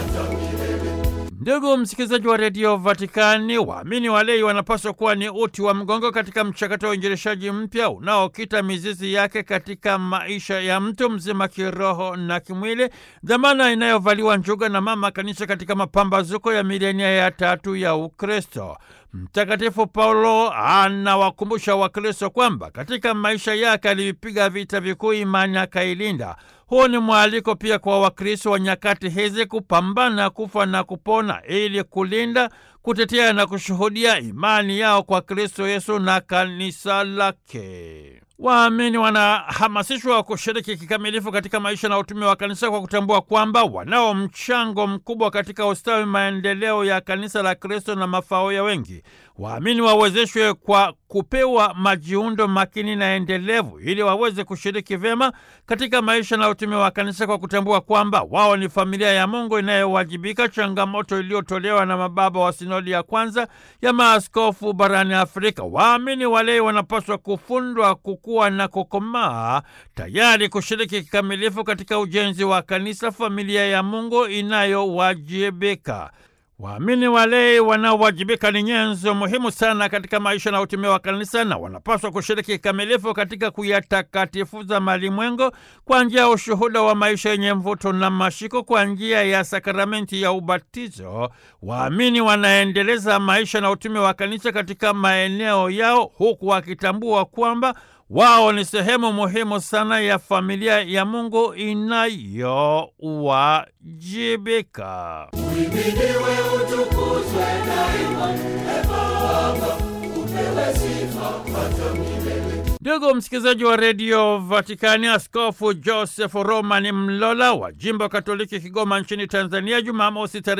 Ndugu msikilizaji wa redio Vatikani, waamini walei wanapaswa kuwa ni uti wa mgongo katika mchakato wa uinjilishaji mpya unaokita mizizi yake katika maisha ya mtu mzima kiroho na kimwili, dhamana inayovaliwa njuga na mama kanisa katika mapambazuko ya milenia ya tatu ya Ukristo. Mtakatifu Paulo anawakumbusha Wakristo kwamba katika maisha yake alipiga vita vikuu, imani akailinda. Huu ni mwaliko pia kwa Wakristo wa nyakati hizi kupambana kufa na kupona ili kulinda, kutetea na kushuhudia imani yao kwa Kristo Yesu na kanisa lake. Waamini wanahamasishwa kushiriki kikamilifu katika maisha na utume wa kanisa kwa kutambua kwamba wanao mchango mkubwa katika ustawi, maendeleo ya kanisa la Kristo na mafao ya wengi. Waamini wawezeshwe kwa kupewa majiundo makini na endelevu ili waweze kushiriki vyema katika maisha na utume wa kanisa kwa kutambua kwamba wao ni familia ya Mungu inayowajibika, changamoto iliyotolewa na mababa wa sinodi ya kwanza ya maaskofu barani Afrika. Waamini walei wanapaswa kufundwa kukua na kukomaa, tayari kushiriki kikamilifu katika ujenzi wa kanisa, familia ya Mungu inayowajibika. Waamini walei wanaowajibika ni nyenzo muhimu sana katika maisha na utume wa kanisa na wanapaswa kushiriki kikamilifu katika kuyatakatifuza malimwengo kwa njia ya ushuhuda wa maisha yenye mvuto na mashiko. Kwa njia ya sakramenti ya ubatizo, waamini wanaendeleza maisha na utume wa kanisa katika maeneo yao, huku wakitambua kwamba wao ni sehemu muhimu sana ya familia ya Mungu inayowajibika. Uhimidiwe, utukuzwe daima, e Baba, upewe sifa hata milele. Ndugu msikilizaji wa redio Vatikani, Askofu Joseph Roman Mlola wa jimbo Katoliki Kigoma nchini Tanzania, Jumamosi